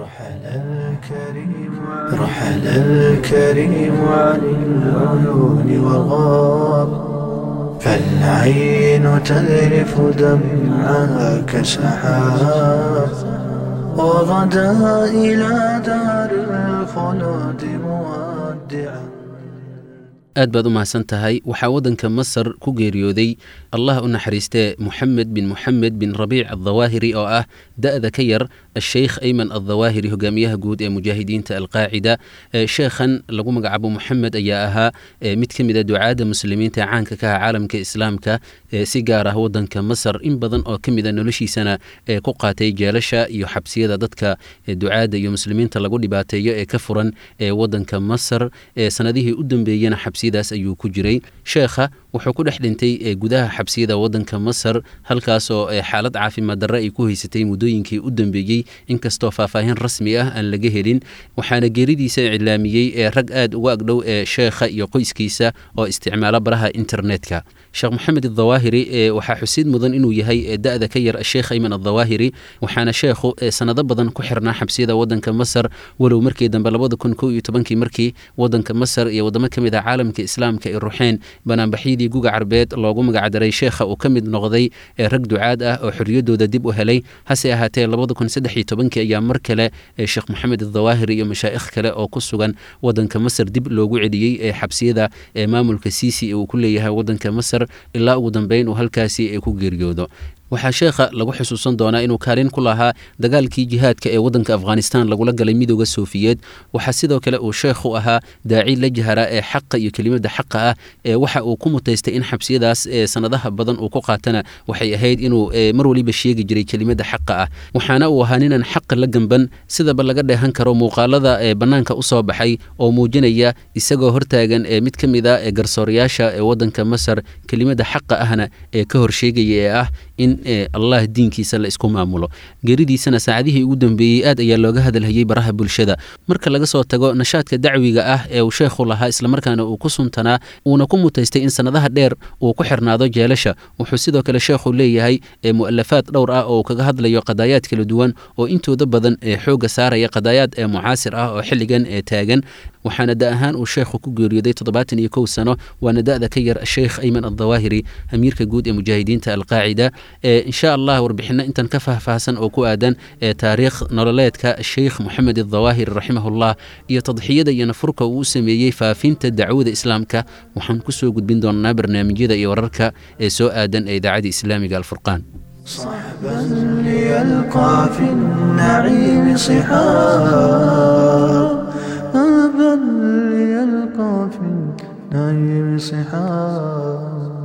رحل الكريم رحل الكريم عن العيون والغاب فالعين تذرف دمعها كسحاب وغدا إلى دار الخلود مودعا aad baad u mahadsan tahay waxaa waddanka masar ku geeriyooday allah u naxariistee moxamed bin moxamed bin rabiic addawaahiri oo ah da'da ka yar asheykh ayman addawaahiri hogaamiyaha guud ee mujaahidiinta alqaacida sheekhan lagu magacaabo moxamed ayaa ahaa mid ka mid a ducaadda muslimiinta ee caanka ka ah caalamka islaamka si gaar ah waddanka masar in badan oo ka mid a noloshiisana ee ku qaatay jeelasha iyo xabsiyada dadka ducaadda iyo muslimiinta lagu dhibaateeyo ee ka furan ee waddanka masar ee sanadihii u dambeeyena xabsiyadaas ayuu ku jiray sheekha wuxuu ku dhex dhintay gudaha xabsiyada waddanka masar halkaasoo xaalad caafimaad darre ay ku haysatay muddooyinkii u dambeeyey inkastoo faahfaahin rasmi ah aan laga helin waxaana geeridiisa iclaamiyey ee rag aad uga agdhow ee sheekha iyo qoyskiisa oo isticmaala baraha internetka sheekh moxamed adawaahiri waxaa xusid mudan inuu yahay da'da ka yar sheekh ayman adawaahiri waxaana sheekhu sanado badan ku xirnaa xabsiyada waddanka masar walow markii dambe labada kun kow iyo tobankii markii waddanka masar iyo waddamo ka mid ah caalamka islaamka ay ruxeen banaanbaxyadii guga carbeed loogu magacdaray sheekha uu ka mid noqday ee rag ducaad ah oo xorriyaddooda dib u helay hase ahaatee labada kun saddex iyo tobankii ayaa mar kale sheekh moxamed adawaahiri iyo mashaa'ikh kale oo ku sugan waddanka masar dib loogu celiyey ee xabsiyada ee maamulka siisi ee uu ku leeyahay waddanka masar ilaa ugu dambeyn uu halkaasi ku geeriyoodo waxaa sheekha lagu xusuusan doonaa inuu kaalin ku lahaa dagaalkii jihaadka ee waddanka afghanistan lagula galay midooda soofiyeed waxaa sidoo kale uu sheekhu ahaa daaci la jahara ee xaqa iyo kelimadda xaqa ah ee waxa uu ku mutaystay in xabsiyadaas sanadaha badan uu ku qaatana waxay ahayd inuu mar waliba sheegi jiray kelimadda xaqa ah waxaana uu ahaa ninaan xaqa la gemban sidaba laga dheehan karo muuqaalada ee bannaanka u soo baxay oo muujinaya isagoo hortaagan ee mid ka mid a ee garsoorayaasha ee waddanka masar kelimadda xaqa ahna ee ka horsheegaya ee ah in allah diinkiisa la isku maamulo geeridiisana saacadihii ugu dambeeyey aad ayaa looga hadalhayey baraha bulshada marka laga soo tago nashaadka dacwiga ah ee uu sheekhu lahaa islamarkaana uu ku suntanaa uuna ku mutaystay in sannadaha dheer uu ku xirnaado jeelasha wuxuu sidoo kale sheekhu leeyahay mu'alafaad dhowr ah oo kaga hadlayo qadaayaad kala duwan oo intooda badan ee xoogga saaraya qadaayaad ee mucaasir ah oo xilligan ee taagan waxaana da ahaan uu sheekhu ku geeriyooday toddobaatan iyo kow sano waana da'da ka yar sheekh ayman addawaahiri amiirka guud ee mujaahidiinta alqaacida insha allah warbixino intan ka faahfaahsan oo ku aadan ee taariikh nololeedka sheikh moxamed adawaahiri raximahullah iyo tadxiyada iyo nafurka uu u sameeyey faafinta dacwada islaamka waxaan kusoo gudbin doonaa barnaamijyada iyo wararka ee soo aadan ee idaacada islaamiga alfurqaan صحبا ليلقى في النعيم صحاب أبا ليلقى في النعيم صحاب